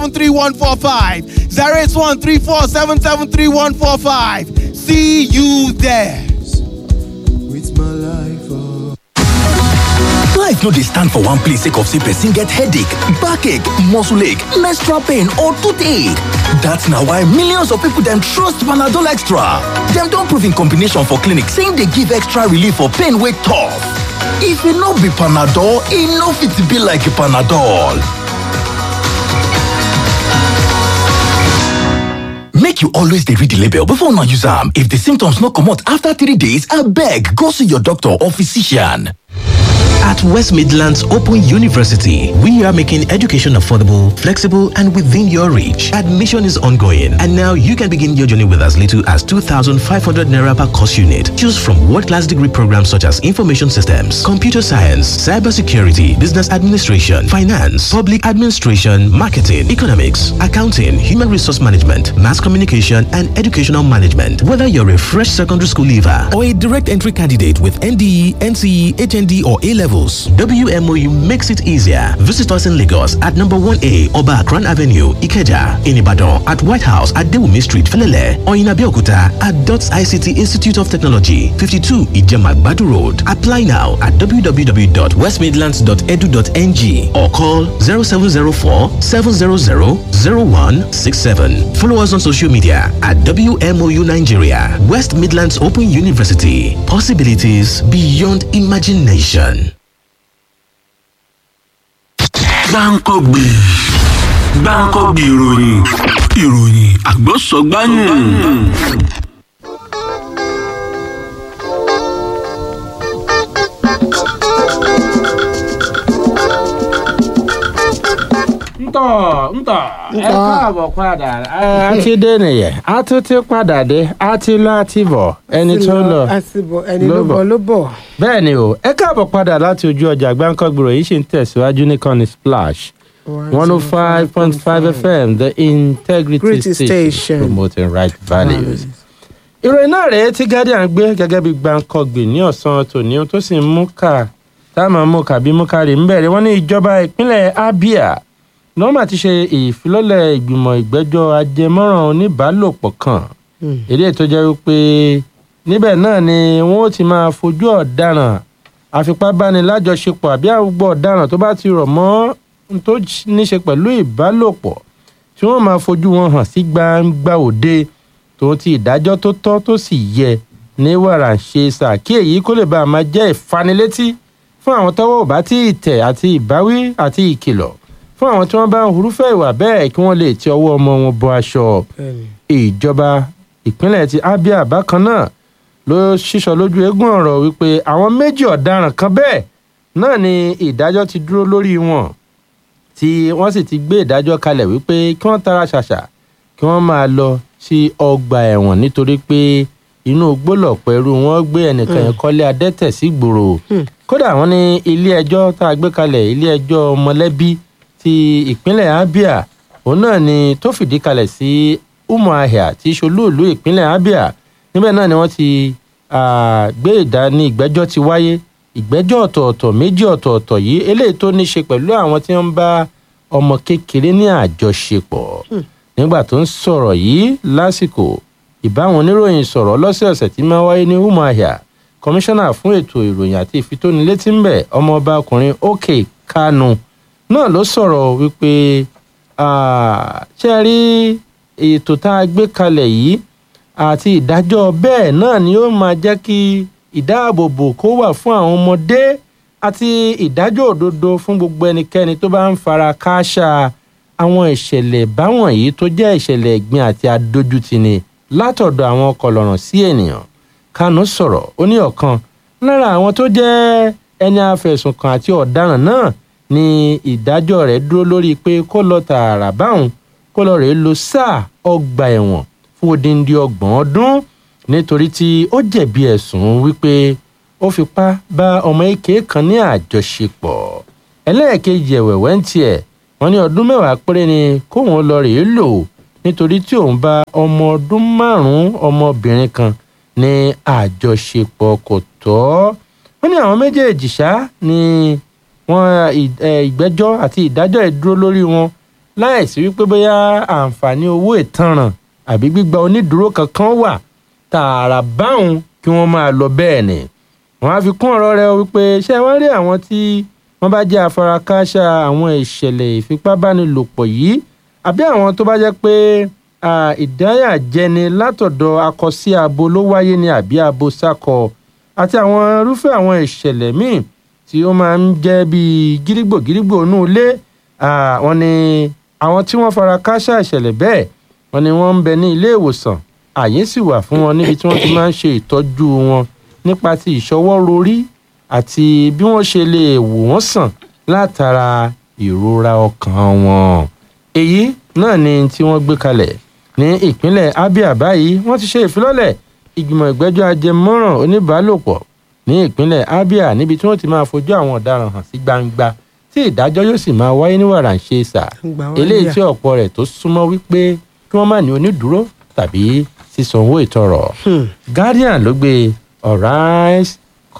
3145 08134773145. See you there. With my life, oh. Life no dey stand for one place sake of say person get headache, backache, muscle ache, menstrual pain or toothache. That's na why millions of people dem trust Panadol Extra. Dem don prove in combination for clinic say e dey give extra relief for pain wey tough. If e no be Panadol, e no fit be like Panadol. Make you always dey read the label before una use am. If the symptoms no comot after three days, abeg go see your doctor or physician. At West Midlands Open University, we are making education affordable, flexible, and within your reach. Admission is ongoing, and now you can begin your journey with as little as 2,500 naira per course unit. Choose from world-class degree programs such as information systems, computer science, cybersecurity, business administration, finance, public administration, marketing, economics, accounting, human resource management, mass communication, and educational management. Whether you're a fresh secondary school leaver or a direct entry candidate with NDE, NCE, HND, or A levels, WMOU makes it easier. Visit us in Lagos at number 1A Oba Akran Avenue, Ikeja, in Ibadan, at White House at Dewumi Street, Felele, or in Abeokuta at DOTS ICT Institute of Technology, 52 Ijemagbadu Road. Apply now at www.westmidlands.edu.ng or call 0704 700 0167. Follow us on social media at WMOU Nigeria, West Midlands Open University. Possibilities beyond imagination. gbáǹkọ́gbì gbáǹkọ́gbì ìròyìn ìròyìn àgbọ̀sọ̀gbáyùn. ntọ́ ntọ́ ẹ káàbọ̀ padà ẹ a ti dé nìyẹn a tún ti padà dé a ti lọ a ti bọ̀ ẹni tó lọ àsìbò ẹni ló ló bọ̀. bọ̀ ló bọ̀. bẹ́ẹ̀ ni o ẹ káàbọ̀ padà láti ojú ọjà gbáǹkọ́gbòrò yìí ṣì ń tẹ̀síwájú ní kọ́ni splash one oh five point five fm the integrity Integrity station, Station. promoting right values. ìròyìn náà rèé tí guardian gbé gẹ́gẹ́ bí gbàǹkọ́gbìn ní ọ̀sán tòní tó sì ń mú ká táwọn mú ká bí mú ká rí ń bẹ̀rẹ̀ wọ́n ní ìjọba ìpínlẹ̀ abia nọ́ọ̀mà ti ṣe ìfilọ́lẹ̀ ìgbìmọ̀ ìgbẹ́jọ́ ajẹmọ́ràn oníbàálòpọ̀ kan èdè tó jẹ́ wípé níbẹ̀ náà ni wọ́n ó ti máa fojú ọ̀daràn àfipábánilájọṣepọ̀ àbí àwùgbọ̀ ọ̀daràn tó bá ti rọ̀ mọ́ n tó níṣe pẹ̀lú ìbálòpọ̀ tí wọ́n máa fojú wọn hàn sí gbangba òde tòun ti ìdájọ́ tó tọ́ tó sì yẹ ní wàrà ń ṣe sàkí èyí kó lè bá a máa jẹ́ ìfanilétí fún àwọn tọ́wọ́ ò bá tí ì tẹ̀ àti ìbáwí àti ìkìlọ̀ fún àwọn tí wọ́n bá ń hurúfẹ́ ìwà bẹ́ẹ̀ kí wọ́n lè ti ọwọ́ ọmọ wọn bọ aṣọ ìjọba ìpínlẹ̀ ti abia bákan náà ló ṣíṣọ lójú eégún ọ̀rọ̀ wípé àwọn méjì ọ̀daràn kan bẹ́ẹ̀ náà ni ìdájọ́ ti dúró lórí wọn tí wọ́n sì ti gbé ìdájọ́ kalẹ̀ wípé kí wọ́n tara ṣàṣà kí wọ́n máa lọ sí ọgbà ẹ̀wọ̀n nítorí pé inú gbólọ̀pọ̀ ẹrú wọn gbé ẹnìkan yẹn kọ́lé adẹ́tẹ̀ sí gbòòrò kódà wọ́n ní ilé ẹjọ́ tá a gbé kalẹ̀ ilé ẹjọ́ mọ̀lẹ́bí ti ìpínlẹ̀ abia òun náà ni tó fìdí kalẹ̀ sí umuahia tí í ṣolúùlú ìpínlẹ̀ abia níbẹ̀ náà ni wọ́n ti ah, gbé ìdání ìgbẹ́jọ́ ti wáyé ìgbẹ́jọ́ ọ̀tọ̀ọ̀tọ̀ méjì ọ̀tọ̀ọ̀tọ̀ yìí eléyìí tó ní ṣe pẹ̀lú àwọn tí wọ́n ń bá ọmọ kékeré ní àjọṣepọ̀ nígbà tó ń sọ̀rọ̀ yìí lásìkò ìbáwọn oníròyìn sọ̀rọ̀ lọ́sẹ̀ọ̀sẹ̀ tí máa wáyé ní umuahia kọmíṣánná fún ètò ìròyìn àti ìfitónilétí ń bẹ̀ ọmọọba ọkùnrin òkè kánú náà ló sọ̀rọ̀ wípé ah, ṣé ẹ rí ètò tá a gbé kalẹ̀ yìí àti ìdájọ́ bẹ́ẹ̀ náà ni ó máa jẹ́ kí ìdáàbòbò kó wà fún àwọn ọmọdé àti ìdájọ́ òdodo fún gbogbo ẹnikẹ́ni tó bá ń fara kááṣá àwọn ìṣẹ̀lẹ̀ báwọn yìí tó jẹ́ ìṣẹ̀lẹ̀ ẹ̀gbin àti adójútini látọ̀dọ̀ àwọn kọlọ̀ràn sí ènìyàn kánú sọ̀rọ̀ ó ní ọ̀kan lára àwọn tó jẹ́ ẹni afẹ̀sùnkàn àti ọ̀daràn náà ni ìdájọ́ rẹ̀ dúró lórí pé kó lọ tààrà báwọn kó lọ rèé lo sáà ọgbà ẹ̀wọ̀n fún odindi ọgbọ̀n ọdún nítorí tí ó jẹ̀bi ẹ̀sùn wípé ó fipá bá ọmọ èké kan ní àjọṣepọ̀ ẹlẹ́ẹ̀kejì ẹ̀wẹ̀wẹ̀ ń tiẹ̀ wọ́n ní ọdún mẹ́wàá péré ni kóun lọ rèé lò nítorí tí òun bá ọmọ ọdún márùn-ún ọmọbìnrin kan ní àjọṣepọ̀ kò tọ́ wọ́n ní àwọn méjèèjì ṣá ni wọ́n ì- ẹ, ìgbẹ́jọ́ àti ìdájọ́ ìdúró lórí wọn láìsí wípé bóyá àǹfààní owó ìtanràn àbí gbígba onídùúró kankan wà tààrà báwọn kí wọ́n máa lọ bẹ́ẹ̀ ni wọ́n á fi kún ọ̀rọ̀ rẹ̀ wípé ṣé wọ́n rí àwọn tí wọ́n bá jẹ́ afarakáṣá àwọn ìṣẹ̀lẹ̀ ìfipábánilòpọ̀ yìí àbí àwọn tó bá jẹ́ pé ah, ìdáyàjẹni látọ̀dọ̀ akọ sí abo ló wáyé ní àbí abo sákọ àti àwọn irúfẹ́ àwọn ìṣẹ̀lẹ̀ míì tí ó máa ń jẹ́ bíi gírígbò gírígbò inú ilé ah, wọ́n ní àwọn tí wọ́n fara káṣá ìṣẹ̀lẹ̀ bẹ́ẹ̀ wọ́n ní wọ́n ń bẹ ní ilé ìwòsàn àyè sì wà fún wọn níbi tí wọ́n ti máa ń ṣe ìtọ́jú wọn nípa ti ìṣọwọ́ rorí àti bí wọ́n ṣe lè wò wọ́n sàn látara ìrora ọkàn wọn. èyí náà ni tí wọ́n gbé kalẹ̀ ní ìpínlẹ̀ abia báyìí wọ́n ti ṣe ìfilọ́lẹ̀ ìgbìmọ̀ ìgbẹ́jọ́ ajẹmọ́ràn oníbàálòpọ̀ ní ìpínlẹ̀ abia níbi tí wọ́n ti máa fojú àwọn ọ̀daràn hàn sí gbangba tí ìdájọ́ yóò sì máa wáyé ní wàràǹṣeṣà Gbà wọ́n eléyìí yà. tí ọ̀pọ̀ rẹ̀ tó súnmọ́ wípé kí wọ́n má ní onídùúró tàbí sísanwó ìtọrọ. guardian ló gbé ọ̀ráìs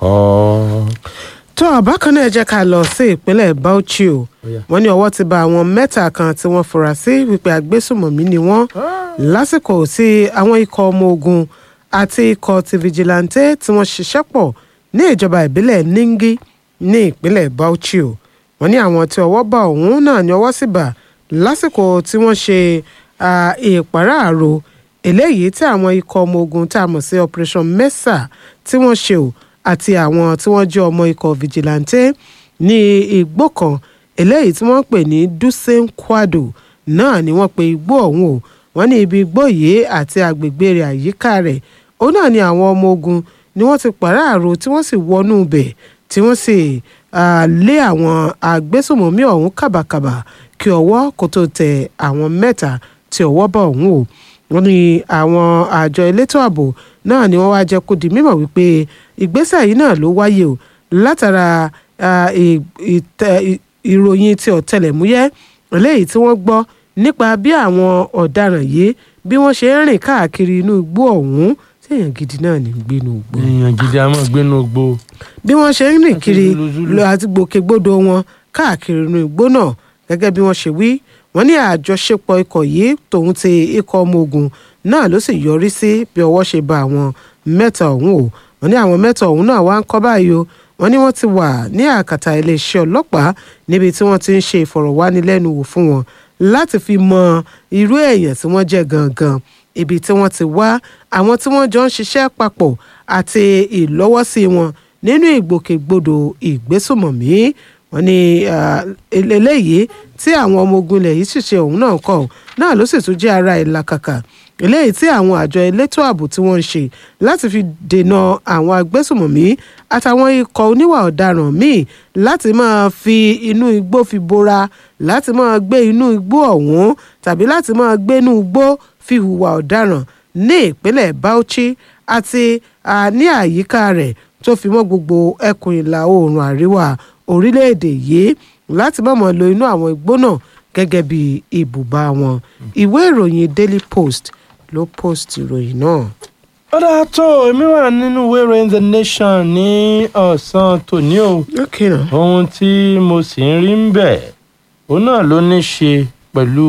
kọ́. tó bákan náà ẹ jẹ́ ká lọ sí ìpínlẹ̀ bauchi o yeah. wọ́n ní ọwọ́ ti ba àwọn mẹ́ta kan tí wọ́n fura sí wípé agbésùmọ̀mí ni wọ́n lásìkò tí àwọn ikọ̀ ọmọ ogun àti ikọ̀ ti vigilante tí wọ́n ṣiṣẹ́ pọ̀ ní ìjọba ìbílẹ̀ ningi ní ìpínlẹ̀ bauchi o wọ́n ní àwọn tí ọwọ́ bá ọ̀hún náà ní ọwọ́ sì bà lásìkò tí wọ́n ṣe ah, ìpàráàrò eléyìí tí àwọn ikọ̀ ọmọ ogun tá a mọ̀ sí operation mesa tí wọ́n ṣe o àti àwọn tí wọ́n jẹ́ ọmọ ikọ̀ vigilante ní igbó kan eléyìí tí wọ́n pè ní dusen kwado náà ni wọ́n pe igbó ọ̀hún o wọ́n ní ibi igbó yìí àti agbègbè rẹ̀ àyíká rẹ̀ òun náà ni àwọn ọmọ ogun ni wọ́n ti pàráàrò tí wọ́n sì wọnú ibẹ̀ tí wọ́n sì ah, lé àwọn agbésùnmọ̀mí ọ̀hún kàbàkàbà kí ọwọ́ kó tó tẹ àwọn mẹ́ta tí ọwọ́ bá ọ̀hún o wọ́n ní àwọn àjọ elétò ààbò náà ni wọ́n wá jẹ́ kó di mímọ̀ wípé ìgbésẹ̀ yìí náà ló wáyé o látara ah, ì- ìtẹ- ì- ìròyìn ti ọ̀tẹlẹ̀múyẹ́ eléyìí tí wọ́n gbọ́ nípa bí àwọn ọ̀daràn yìí bí wọ́n ṣe ń rìn káàkiri inú igbó ọ̀hún téèyàn gidi náà ní gbénu igbó èèyàn gidi a máa gbénu gbó. bí wọ́n ṣe ń rìn Àti kiri zuluzulu. lọ àti gbòkègbodò wọn káàkiri inú igbó náà gẹ́gẹ́ bí wọ́n ṣe wí wọ́n ní àjọṣepọ̀ ikọ̀ yìí tòun ti ikọ̀ ọmọ ogun náà ló sì yọrí sí bí ọwọ́ ṣe ba àwọn mẹ́ta ọ̀hún o wọ́n ní àwọn mẹ́ta ọ̀hún náà wá ń kọ́ báyìí o wọ́n ní wọ́n ti wà ní àkàtà iléeṣẹ́ ọlọ́pàá níbi tí wọ́n ti ń ṣe ìfọ̀rọ̀wánilẹ́nuwò fún wọn láti fi mọ irú èèyàn tí wọ́n jẹ́ gangan ibi tí wọ́n ti wá àwọn tí wọ́n jọ ń ṣiṣẹ́ papọ̀ àti ìlọ́wọ́sí wọn nínú ìgbòkègbodò ìgbésùmọ̀mí wọ́n ní ah, el- eléyìí tí àwọn ọmọ ogun ilẹ̀ yìí ṣiṣẹ́ òun náà kọ̀ náà ló sì tún jẹ́ ara ìlàkàkà eléyìí tí àwọn àjọ elétò ààbò tí wọ́n ń ṣe láti fi dènà àwọn agbésùmọ̀mí àtàwọn ikọ̀ oníwà ọ̀daràn míì láti máa fi inú igbó fi bora láti máa gbé inú igbó ọ̀hún tàbí láti máa gbé inú igbó fi hùwà ọ̀daràn ní ìpínlẹ̀ Bauchi àti ah, ní àyíká rẹ̀ tó fi mọ́ gbogbo ẹkùn ìlà oòrùn àríwá orílẹ̀-èdè yìí láti mọ̀mọ́ lo inú àwọn igbó náà gẹ́gẹ́ bí ibùba wọn ìwé ìròyìn Daily Post ló post ìròyìn náà. ó dáa tó èmi wà nínú ìwé ìròyìn the nation ní ọ̀sán tòní o okay náà. ohun tí mo sì ń rí ń bẹ̀ òun náà ló ní ṣe pẹ̀lú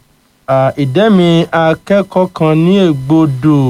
ah, ìdẹ́mi akẹ́kọ̀ọ́ kan ní ègbodò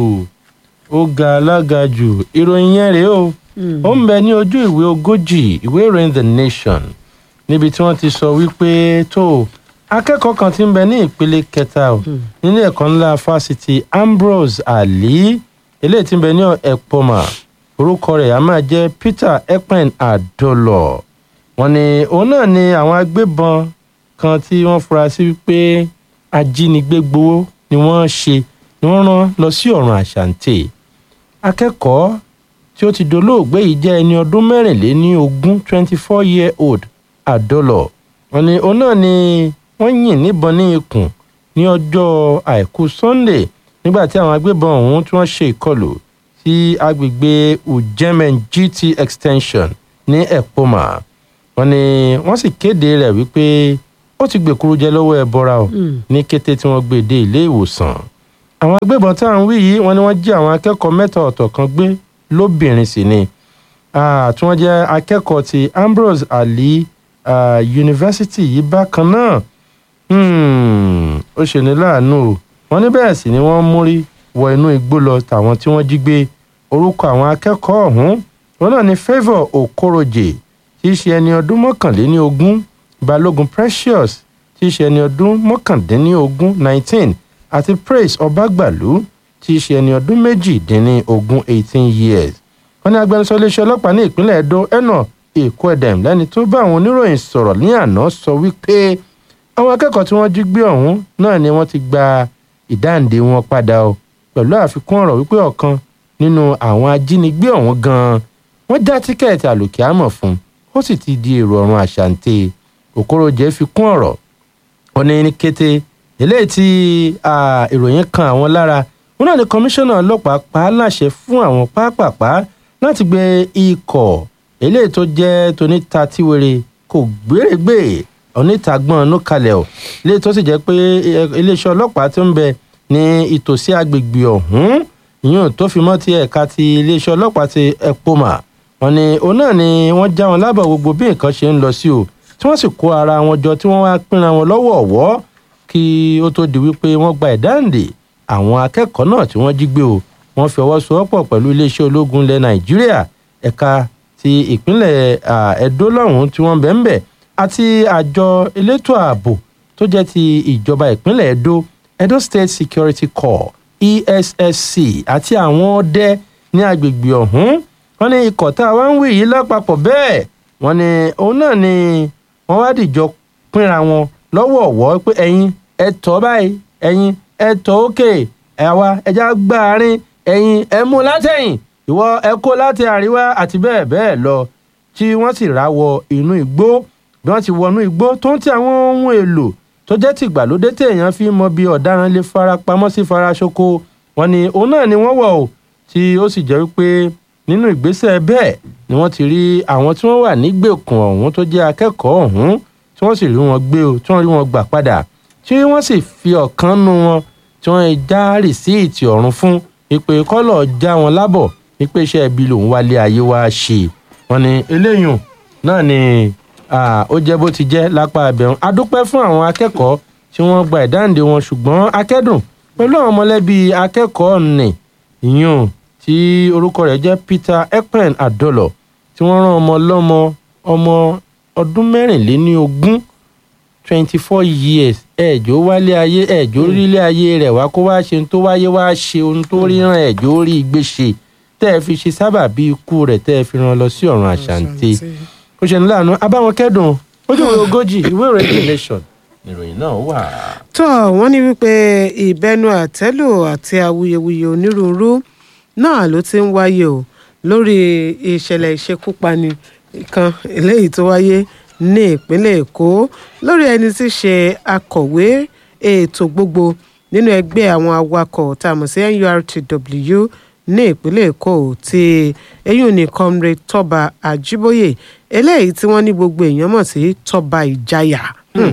ó ga alága jù ìròyìn yẹn rèé o ó ń bẹ ní ojú ìwé ogójì ìwé ìròyìn the nation níbi tí wọ́n ti sọ wípé tó akẹ́kọ̀ọ́ kan tí ń bẹ ní ìpele kẹta o nílé ẹ̀kọ́ ńlá fásitì Ambrose Ali eléyìí tí ń bẹ ní Epoma orúkọ rẹ̀ á máa jẹ́ Peter Ekpen Adolo wọ́n ní òun náà ni àwọn agbébọn kan tí wọ́n fura sí wípé ajínigbé gbowó ni wọ́n ṣe ni wọ́n rán lọ sí ọ̀run àṣàǹtẹ̀ akẹ́kọ̀ọ́ tí ó ti dolóògbé yìí jẹ́ ẹni ọdún mẹ́rìnléní ogún twenty four year old Adolo wọ́n ní òun náà ni wọ́n yìn níbọn ní ikùn ní ọjọ́ àìkú Sunday nígbà tí àwọn agbébọn ọ̀hún tí wọ́n ṣe ìkọlù sí agbègbè Ujemen GT extension ní Epoma wọ́n ní wọ́n sì kéde rẹ̀ wípé ó ti gbèkúrú jẹ lọ́wọ́ ẹbọra o ní kété tí wọ́n gbé e dé ilé ìwòsàn àwọn agbébọn tá à ń wí yìí wọ́n ní wọ́n jí àwọn akẹ́kọ̀ọ́ mẹ́ta ọ̀tọ̀ kan gbé lóbìnrin sì ni Ah, tí wọ́n jẹ́ akẹ́kọ̀ọ́ ti Ambrose Ali ah, University yìí bákan náà Hmm, ó ṣe ní láàánú o wọ́n ní bẹ́ẹ̀ sì ni wọ́n múrí wọ inú igbó lọ tàwọn tí wọ́n jí gbé orúkọ àwọn akẹ́kọ̀ọ́ ọ̀hún wọn náà ní favour okoroje tí í ṣe ẹni ọdún mọ́kànléní ogún balógun precious tí í ṣe ẹni ọdún mọ́kàndínní ogún nineteen àti praise ọbágbàlú tí í ṣe ẹni ọdún méjìdínní ogún eighteen years wọ́n ní agbẹnusọ iléeṣẹ́ ọlọ́pàá ní ìpínlẹ̀ edo eno ekwedem lẹ́ni tó bá àwọn oníròyìn sọ̀rọ̀ ní àná sọ wípé àwọn akẹ́kọ̀ọ́ tí wọ́n jí gbé ọ̀hún náà ni wọ́n ti gba ìdáǹdè wọn padà o pẹ̀lú àfikún ọ̀rọ̀ wípé ọ̀kan nínú àwọn ajínigbé ọ̀hún gan-an wọ́n já tíkẹ́ẹ̀tì àlòkè àmọ̀ fún ó sì ti di èrò ọ̀run àṣàǹtẹ̀ òkòròjẹ́ fi kún ọ̀rọ̀ ó ní ní kété eléyìí tí ah, ìròyìn kan àwọn lára wọn náà ní kọmíṣánná ọlọ́pàá pa á láṣẹ fún àwọn pápápá láti gbé ikọ̀ eléyìí tó jẹ́ tóníta tíwèrè kò gbèrègbè onítagbọ́n ọ̀nù kalẹ̀ ọ̀ eléyìí tó sì jẹ́ pé eh, iléeṣẹ́ ọlọ́pàá tó ń bẹ ní ìtòsí agbègbè ọ̀hún ìyún tó fi mọ́ ti ẹ̀ka ti iléeṣẹ́ ọlọ́pàá ti epoma wọn ni òun náà ni wọ́n já wọn lábọ̀ gbogbo bí nǹkan ṣe ń lọ sí o tí wọ́n sì kó ara wọn jọ tí wọ́n wá pínra wọn lọ́wọ́ ọ̀wọ́ kí ó tó di wípé wọ́n gba ìdáǹdè àwọn akẹ́kọ̀ọ́ náà tí wọ́n jí gbé o wọ́n fi ọwọ́ sowọ́pọ̀ pẹ̀lú iléeṣẹ́ ológun ilẹ̀ nàìjíríà ẹ̀ka ti ìpínlẹ̀ ah, edo lọ́hùn-ún tí wọ́n bẹ̀ ń bẹ̀ àti àjọ elétò ààbò tó jẹ́ ti ìjọba ìpínlẹ̀ edo edo state security corps essc àti àwọn ọdẹ ní agbègbè ọ̀hún wọ́n ní ikọ̀ tá a wá ń wí yìí lápapọ̀ bẹ́ẹ̀ wọ́n ní òun náà ni wọ́n wá dìjọ pínra wọn lọ́wọ́ ọ̀wọ́ pé ẹ̀yin ẹ tọ́ báyìí ẹ̀yin ẹ tọ́ òkè ẹ̀wá ẹja gbáàrin ẹ̀yin ẹ mú látẹ̀yìn ìwọ ẹ kó láti àríwá àti bẹ́ẹ̀ bẹ́ẹ̀ lọ tí wọ́n sì rá wọ inú igbó bí wọ́n ti wọnú igbó tó ń ti àwọn ohun èlò tó jẹ́ tìgbàlódé téèyàn fi mọ bí ọ̀daràn lè fara pamọ́ sí faraṣoko wọn ni òun náà ni wọ́n wọ̀ o tí ó sì jẹ́ wípé nínú ìgbésẹ̀ bẹ́ẹ̀ ni wọ́n ti rí àwọn tí wọ́n wà nígbèkùn ọ̀hún tó jẹ́ akẹ́kọ̀ọ́ ọ̀hún tí wọ́n sì rí wọn gbé o tí wọ́n rí wọn gbà padà tí wọ́n sì fi ọ̀kan nu wọn tí wọ́n já rìsíìtì ọ̀run fún ìpè kọ́lọ̀ já wọn lábọ̀ wípé iṣẹ́ ibi lòun wálé ayé wá ṣe wọn ni eléyùn náà ni ah, ó jẹ́ bó ti jẹ́ lápá abẹ́hùn adúpẹ́ fún àwọn akẹ́kọ̀ọ́ tí wọ́n gba ìdáǹdè wọn ṣùgbọ́n akẹ́dùn pẹ̀lú àwọn mọ̀lẹ́bí akẹ́kọ̀ọ́ nì ìyún tí orúkọ rẹ̀ jẹ́ peter ekpen adolo tí wọ́n rán ọmọ lọ́mọ ọmọ ọdún mẹ́rìnléní ogún twenty four years ẹ̀jọ́ wálé ayé ẹ̀jọ́ rílé ayé rẹ̀ wá kó wá ṣe ohun tó wáyé wá ṣe ohun tó ríran ẹ̀jọ́ rí gbé ṣe tẹ́ ẹ fi ṣe sábà bí ikú rẹ̀ tẹ́ ẹ fi ràn lọ sí ọ̀run àṣàǹtẹ̀ ó ṣe ní láàánú abáwọn kẹ́dùn ojú ìwé ogójì ìwé ìròyìn the nation ìròyìn náà wà. tó wọ́n ní wípé ìbẹnu àtẹ́lù àti awuyewuye onírúurú náà ló ti ń wáyé o lórí ìṣẹ̀lẹ̀ ìṣekúpani kan eléyìí tó wáyé ní ìpínlẹ̀ èkó lórí ẹni tí í ṣe akọ̀wé ètò gbogbo nínú ẹgbẹ́ àwọn awakọ̀ tá a mọ̀ sí nurtw ní ìpínlẹ̀ èkó tí eyín ní comrade tọ́ba àjíbóyè eléyìí tí wọ́n ní gbogbo èèyàn mọ̀ sí tọ́ba ìjayà. Hmm.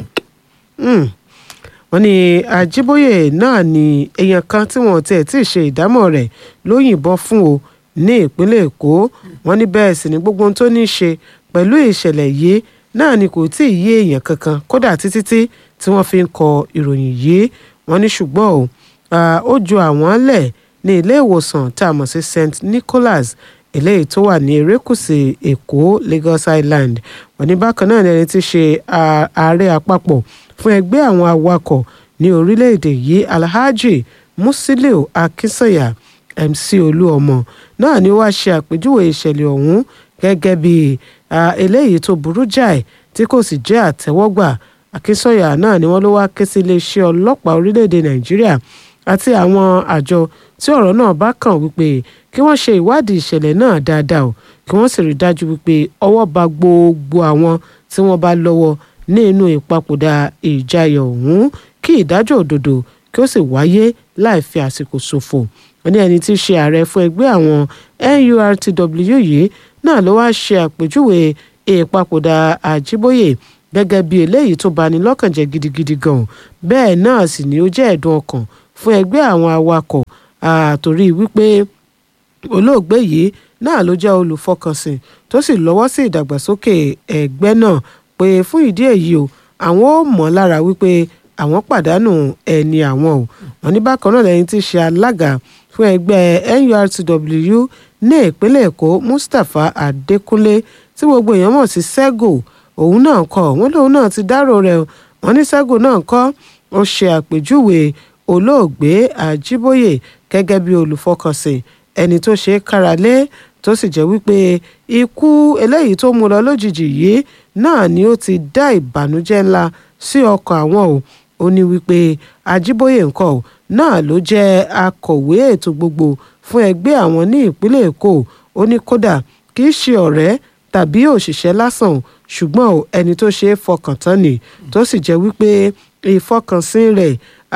Hmm wọ́n ní àjíbóyè náà ni èèyàn kan tí wọ́n tiẹ̀ tí ì ṣe ìdámọ̀ rẹ̀ ló yìnbọn fún o ní ìpínlẹ̀ èkó wọ́n ní bẹ́ẹ̀ sì ni gbogbo ohun tó ní í ṣe pẹ̀lú ìṣẹ̀lẹ̀ yìí náà ni kò tí ì yé èèyàn kankan kódà títí tí tí wọ́n fi ń kọ ìròyìn yìí wọ́n ní ṣùgbọ́n o ah, ó ju àwọn lẹ̀ ní ilé ìwòsàn tá a mọ̀ sí st nicholas eléyìí tó wà ní erékùṣù èkó lagos island wọ́n ní bákan náà ni ẹni tí í ṣe ah, ààrẹ àpapọ̀ fún ẹgbẹ́ àwọn awakọ̀ ní orílẹ̀-èdè yìí alhaji musiliu akinsanya mc olúọmọ náà ni wàá ṣe àpèjúwe ìṣẹ̀lẹ̀ ọ̀hún gẹ́gẹ́ bí ah, eléyìí tó burú jáì tí kò sì jẹ́ àtẹ́wọ́gbà akinsanya náà ni wọ́n ló wá ké sí iléeṣẹ́ ọlọ́pàá orílẹ̀-èdè nàìjíríà àti àwọn àjọ tí ọ̀rọ̀ náà bá kàn wípé kí wọ́n ṣe ìwádìí ìṣẹ̀lẹ̀ náà dáadáa o kí wọ́n sì rí i dájú wípé ọwọ́ ba gbogbo àwọn tí wọ́n bá lọ́wọ́ ní inú ìpapòdà ìjayà ọ̀hún kí ìdájọ́ òdodo kí ó sì wáyé láì fi àsìkò ṣòfò wọ́n ní ẹni tí í ṣe ààrẹ fún ẹgbẹ́ àwọn nurtw yìí náà ló wáá ṣe àpèjúwe ìpapòdà àjíbóyè gẹ́gẹ́ bí eléyìí tó bani lọ́kàn jẹ́ gidigidi gan bẹ́ẹ̀ náà sì ni ó jẹ́ ẹ̀dùn ọkàn fún ẹgbẹ́ àwọn awakọ̀ àtòrí wípé olóògbé yìí náà ló jẹ́ olùfọkànsìn tó sì lọ́wọ́ sí ìdàgbàsókè ẹgbẹ́ náà pé fún ìdí èyí o àwọn ò mọ̀ lára wípé àwọn pàdánù ẹni àwọn o wọn ní bákan náà lẹ́yìn tí í ṣe alága fún ẹgbẹ́ nurtw ní ìpínlẹ̀ èkó mustapha adékúnlé tí gbogbo èèyàn mọ̀ sí sẹ́gò òun náà kọ́ wọ́n lòun náà ti dárò rẹ̀ wọ́n ní sẹ́gò náà kọ́ ó ṣe àpèjúwe olóògbé àjíbóyè gẹ́gẹ́ bí olùfọkànsìn ẹni tó ṣe é káralé tó sì jẹ́ wípé ikú eléyìí tó mú lọ lójijì yìí náà ni ó ti dá ìbànújẹ́ ńlá sí ọkàn àwọn o ó ní wípé àjíbóyè nǹkan o náà ló jẹ́ akọ̀wé ètò gbogbo fún ẹgbẹ́ àwọn ní ìpínlẹ̀ èkó ó ní kódà kì í ṣe ọ̀rẹ́ tàbí òṣìṣẹ́ lásán o ṣùgbọ́n o ẹni tó ṣe é fọkàn tán ni tó sì jẹ́ wípé ìfọkànsìn rẹ̀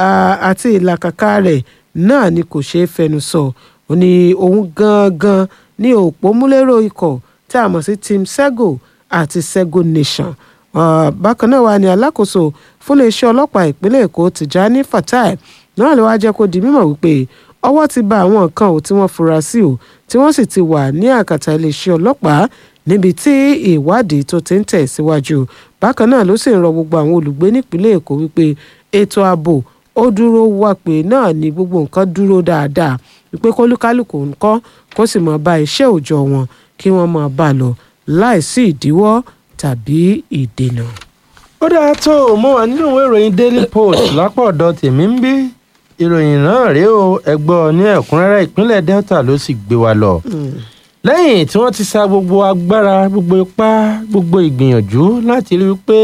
àti ìlàkàkà rẹ̀ náà ni kò ṣeé fẹnu sọ ó ní òun gangan ní òpómúlérò ikọ̀ tí a mọ̀ sí team sego àti sego nation bákan náà wà ní alákòóso fún iléeṣẹ́ ọlọ́pàá ìpínlẹ̀ èkó tìjání fatai náà ló wá jẹ́ kó di mímọ̀ wípé ọwọ́ ti ba àwọn nǹkan ò tí wọ́n fura sí o tí wọ́n sì ti wà ní àkàtà iléeṣẹ́ ọlọ́pàá níbi tí ìwádìí tó ti ń tẹ̀ síwájú bákan náà ló sì ń rọ gbogbo àwọn olùgbé nípínlẹ̀ èkó wípé ètò ààbò ó dúró wá pé náà ni gbogbo nǹkan dúró dáadáa wípé kólúkálùkù ń kọ́ kó sì máa bá iṣẹ́ òòjọ́ wọn kí wọ́n máa bá a lọ láìsí ìdíwọ́ tàbí ìdènà. ó dáa tó o mọ wà nínú ìwé ìròyìn daily post lápò ọ̀dọ̀ tèmi ń bí ìròyìn náà rèé o ẹgbọ́ ní ẹ̀kúnrẹ́rẹ́ ìpínlẹ̀ delta ló sì gbé wa lọ. lẹ́yìn tí wọ́n ti sa gbogbo agbára gbogbo ipá gbogbo ìgbìyànjú láti rí i pé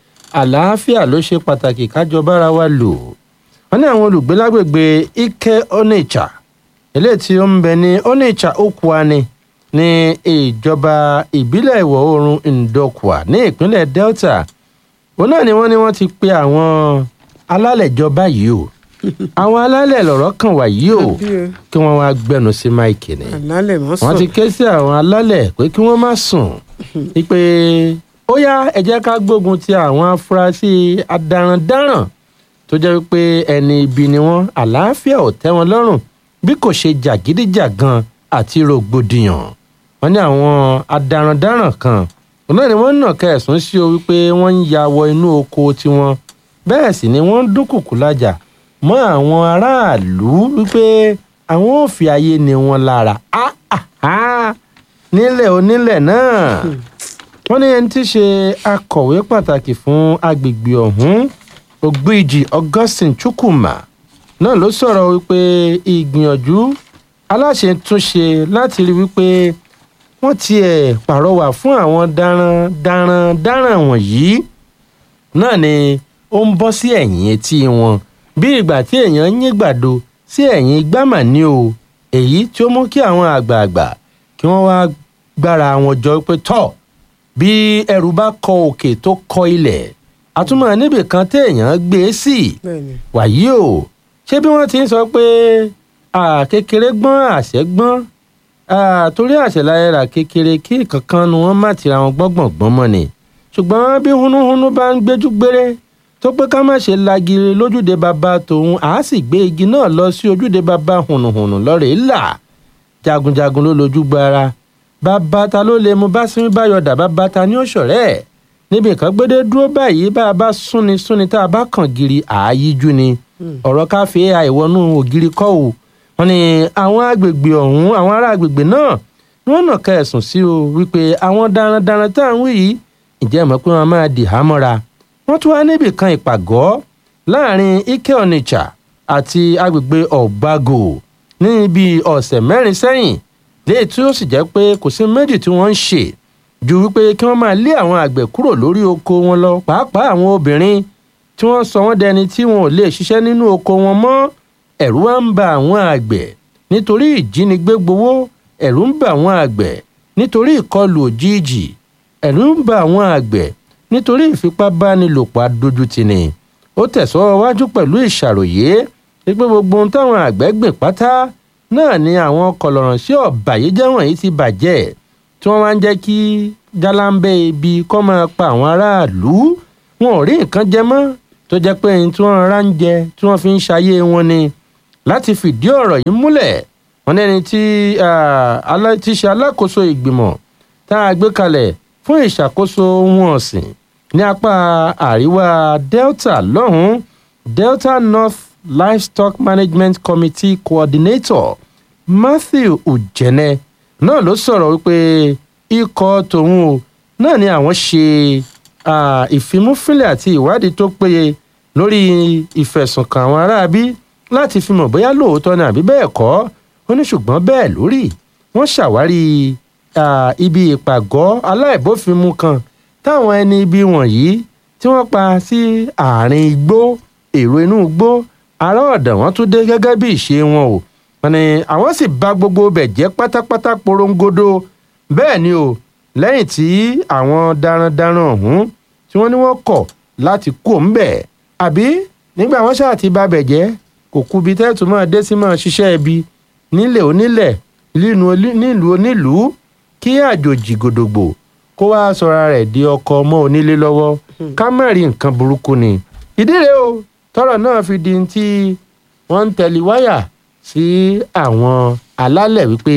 àlàáfíà ló ṣe pàtàkì kájọ bára wa lò wọ́n ní àwọn olùgbé lágbègbè ike onitsha eléyìí tí ó ń bẹ ní onitsha okwani ní ìjọba ìbílẹ̀ ìwọ̀ oòrùn ndokwa ní ìpínlẹ̀ delta òun náà ni wọ́n ní wọ́n ti pe àwọn alálẹ̀ jọba yìí o àwọn alálẹ̀ lọ̀rọ̀ kan wà yìí o kí wọ́n wá gbẹnu sí máìkì ni àlálẹ̀ mọ́ wọ́n ti sùn ké sí àwọn alálẹ̀ pé kí wọ́n má sùn wípé ó yá ẹ jẹ́ ká gbógun ti àwọn afurasí adarandaran tó jẹ́ wípé ẹni ibi ni wọ́n àlàáfíà ò tẹ́ wọn lọ́rùn bí kò ṣe jàgídíjàgan àti rògbòdìyàn wọ́n ní àwọn adarandaran kan òun náà ni wọ́n nà kẹsùn sí o wípé wọ́n ń ya wọ inú oko tiwọn bẹ́ẹ̀ sì ni wọ́n ń dúnkùkù lájà mọ́ àwọn aráàlú wípé àwọn ò fi ayé ni wọn lára Ah, ah, ah. nílẹ̀ onílẹ̀ náà wọ́n ní ẹni tí í ṣe akọ̀wé pàtàkì fún agbègbè ọ̀hún ògbìjì augustine chukwuma náà ló sọ̀rọ̀ wípé ìgbìyànjú aláṣẹ túnṣe láti rí wípé wọ́n tiẹ̀ pàrọwà fún àwọn daran daran daran wọ̀nyí náà ni ó ń bọ́ sí ẹ̀yìn etí wọn bí ìgbà tí èèyàn ń yín gbàdo sí ẹ̀yìn gbámà ní o èyí tí ó mú kí àwọn àgbààgbà kí wọ́n wá gbára wọn jọ pé tọ́ bí ẹrù bá kọ òkè tó kọ ilẹ̀ àtúmọ̀ níbì kan téèyàn gbé e sí bẹ́ẹ̀ni wàyí o ṣé bí wọ́n ti ń sọ pé à, kékeré gbọ́n àṣẹ gbọ́n à, torí àṣẹ láyé rà kékeré kí kankan nu wọn má tira wọn gbọ́ngbọ̀ngbọ́n mọ́ ni ṣùgbọ́n bí hunúhunú bá ń gbéjú gbére tó pé ká má ṣe lagiri lójúde bàbá tòun àá sì gbé igi náà lọ sí ojúde bàbá hùnùhùnù lọ́rẹ̀ẹ́ là jagunjagun ló lójú gbára bàbá ta ló lè mú bá sinmi bá yọdà bàbá ta ní òṣòrẹ́ ẹ̀ níbi nǹkan gbédé dúró báyìí bá a bá súnni súnni tá a bá kàn giri àáyíjú ni ọ̀rọ̀ káfí àìwọnú ògiri kọ́ ò wọn ni àwọn agbègbè ọ̀hún àwọn ará agbègbè náà ni wọ́n nà kẹsùn sí o wípé àwọn darandaran tá à ń wí yìí ǹjẹ́ mọ̀ pé wọ́n máa dì hámọ́ra wọ́n tún wá níbì kan ìpàgọ́ láàrin ike onitsha àti agbègbè ọ̀gbágò ní ibi ọ̀sẹ̀ mẹ́rin sẹ́yìn léyìí tí ó sì jẹ́ pé kò sí méjì tí wọ́n ń ṣe ju wípé kí wọ́n máa lé àwọn àgbẹ̀ kúrò lórí oko wọn lọ pàápàá àwọn obìnrin tí wọ́n sọ wọ́n dẹni tí wọn ò lè ṣiṣẹ́ nínú oko wọn mọ́ ẹ̀rù wá ń ba àwọn àgbẹ̀ nítorí ìjínigbé gbowó ẹ̀rù ń ba àwọn àgbẹ̀ nítorí ìkọlù òjijì ẹ̀rù ń ba àwọn àgbẹ̀ nítorí ìfipábánilòpọ̀ adójútini ó tẹ̀sọ́ wájú pẹ̀lú ìṣàròyé wípé gbogbo ohun táwọn àgbẹ̀ gbìn pátá náà ni àwọn kọlọ̀ràn sí ọ̀bàyéjẹ́ wọ̀nyí ti bàjẹ́ tí wọ́n máa ń jẹ́ kí jálámbẹ́ ibi kọ́ máa pa àwọn aráàlú wọn ò rí nǹkan jẹ mọ́ tó jẹ́ pé ẹni tí wọ́n rárá ń jẹ tí wọ́n fi ń ṣayé wọn ni láti fìdí ọ̀rọ̀ yìí múlẹ̀ wọn lẹ́ni tí ah, alá- tí ṣe alákòóso ìgbìmọ̀ tá a gbé kalẹ̀ fún ìṣàkóso ohun ọ̀sìn ní apá àríwá delta lọ́hùn-ún delta north livestock management committee coordinator matthew ujene náà ló sọ̀rọ̀ wípé ikọ̀ tòun o náà ni àwọn ṣe ah, ìfimúfínlẹ̀ àti ìwádìí tó péye lórí ìfẹ̀sùnkàn àwọn aráabí láti fi mọ̀ bóyá lóòótọ́ ni àbí bẹ́ẹ̀ kọ́ ó ní ṣùgbọ́n bẹ́ẹ̀ lórí wọ́n ṣàwárí ah, ibi ìpàgọ́ aláìbófinmu kan táwọn ẹni ibi wọ̀nyí tí wọ́n pa sí àárín igbó èrò inú igbó ará ọ̀dàn wọn tún dé gẹ́gẹ́ bí ìṣe wọn o wọn ni àwọn sì bà gbogbo bẹ̀ jẹ́ pátápátá porongodo bẹ́ẹ̀ ni o lẹ́yìn tí àwọn darandaran ọ̀hún tí wọ́n ní wọ́n kọ̀ láti kó ń bẹ̀ àbí nígbà wọn ṣáà ti bà bẹ̀ jẹ́ kò kúbi tẹ́tù máa dé sí máa ṣiṣẹ́ ibi nílẹ̀ onílẹ̀ nílùú oní- nílùú onílùú kí àjòjì gòdògbò kó wá sọra rẹ̀ di ọkọ ọmọ onílé lọ́wọ́ ká má rí nǹkan burúkú ni ìdí rèé o tọ́rọ̀ náà fi di tí wọ́n ń tẹ̀lé wáyà sí àwọn alálẹ̀ wípé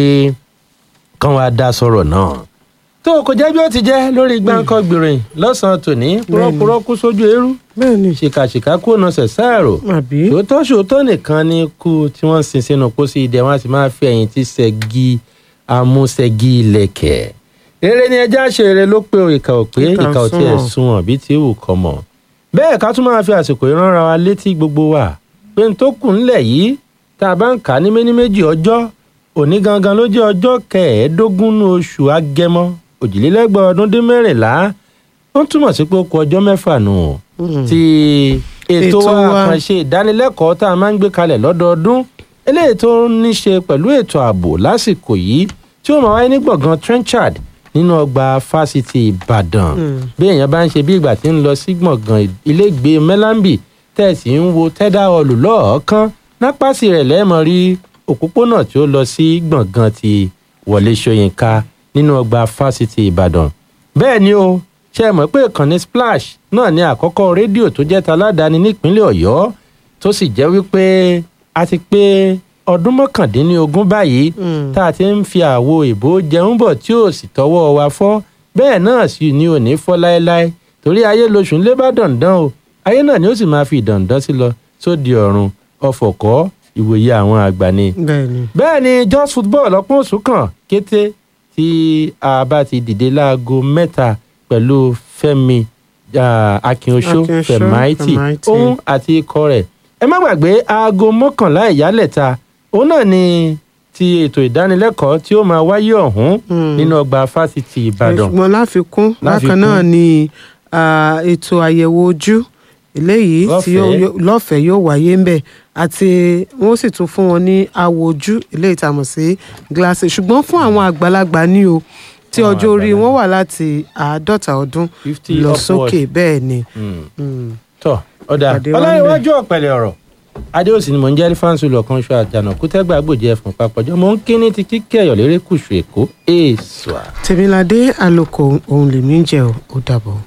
kán wá dá sọ̀rọ̀ náà tó kò jẹ́ bí ó ti jẹ́ lórí gbáǹkọ́ gbìrìn lọ́sàn-án tòní púrọ́púrọ́ kú sójú eérú bẹ́ẹ̀ ni ṣìkàṣìkà kú ọ̀nà ṣẹ̀ṣẹ̀rò àbí ṣòótọ́ ṣòótọ́ nìkan ni ikú tí wọ́n sin sínú pósí idẹ wọn a sì máa fi ẹ̀yìn tí ṣẹ́gi amúṣẹ́gi ilẹ̀kẹ̀ rere ni ẹja ṣe rere ló pé o ìkà ò pé Ìkà ìkà ò tiẹ̀ sunwọ̀n. sunwọ̀n bí tí wù kọ́ mọ̀ bẹ́ẹ̀ ká tún máa fi àsìkò ìrànra wa létí gbogbo wa pé n tó kù ńlẹ̀ yìí tá a bá ń kà á ní méní méjì ọjọ́ òní gangan ló jẹ́ ọjọ́ kẹẹ̀ẹ́dógún ní oṣù agẹmọ òjìlélẹ́gbẹ̀ ọdún dín mẹ́rìnlá ó túmọ̀ sí pé ó kù ọjọ́ mẹ́fà nù ọ́ ti ètò Ètò wa wa. àkànṣe ìdánilẹ́kọ̀ọ́ tá a máa ń gbé kalẹ̀ lọ́dọọdún eléyìí tó ní ṣe pẹ̀lú ètò ààbò lásìkò yìí tí ó máa wáyé ní gbọ̀ngàn trenchard nínú ọgbà fásitì ìbàdàn bí èèyàn bá ń ṣe bí ìgbà tí ń lọ sí gbọ̀ngàn ilégbé mẹ́lámbì tẹ̀sí ń wo tẹ́dá ọlù lọ́ọ̀ọ́kán nápàsì rẹ̀ lẹ́ẹ̀mọ́ rí òpópónà tí ó lọ sí gbọ̀ngàn ti wọlé ṣóyínká nínú ọgbà fásitì ìbàdàn bẹ́ẹ̀ ni o ṣe é mọ̀ pé ìkànnì splash náà ní àkọ́kọ́ rédíò tó jẹ́ taládàáni nípínlẹ̀ ọ̀yọ́ tó sì jẹ́ wípé a ti pé ọdún mọ́kàndínlógún báyìí tá a ti ń fi àwo ìbò jẹun bọ̀ tí ò sì tọwọ́ wa fọ́ bẹ́ẹ̀ náà sì ni ò ní fọ́ láéláé torí ayé lóṣù ń lé bá dandan o ayé náà ni ó sì máa fi dandan sí lọ sóde ọ̀run ọ̀fọ̀kọ́ ìwòye àwọn àgbà ni bẹ́ẹ̀ ni bẹ́ẹ̀ ni just football ọpọ́n oṣù kan kété tí a bá ti dìde láago mẹ́ta pẹ̀lú fẹ́mi ah, akínoṣó Akínoṣó, fẹ̀máìtì Fẹ̀máìtì. òun àti ikọ̀ rẹ̀ ẹ má gbàgbé aago mọ́kànlá ìyálẹ̀ta òun náà ni ti ètò ìdánilẹ́kọ̀ọ́ tí ó máa wáyé ọ̀hún nínú ọgbà fásitì ìbàdàn ṣùgbọ́n láfikún bákan Láfikún. náà ni ah, ètò àyẹ̀wò ojú eléyìí tí yóò- Lọ́fẹ̀ẹ́. yóò- lọ́fẹ̀ẹ́ yóò wáyé ń bẹ̀ àti wọ́n sì tún fún wọn ní awò ojú eléyìí tá a mọ̀ sí gíláàsì ṣùgbọ́n fún àwọn àgbàlagbà ní o tí Àwọn ọjọ́ orí àgbàlagbà. wọn wà láti àádọ́ta ọdún 50 lọ upward. sókè bẹ́ẹ̀ ni. Mm. Mm. tọ ọdà Pàdé wa ọlọ́runwájú ọ̀pẹ̀lẹ̀ ọ̀rọ̀ adéòsì ni mò ń jẹ́ fáńsù lọ́kàn ṣọ àjànà kútẹ́gbà gbòjẹ́ fún papọ̀jọ́ mò ń kíní ti kíkẹ́ ẹ̀yọ̀ lérè kùsù èkó èèṣà. tèmiládé àlòkò òun lèmi ń jẹ ò ó dàbọ̀.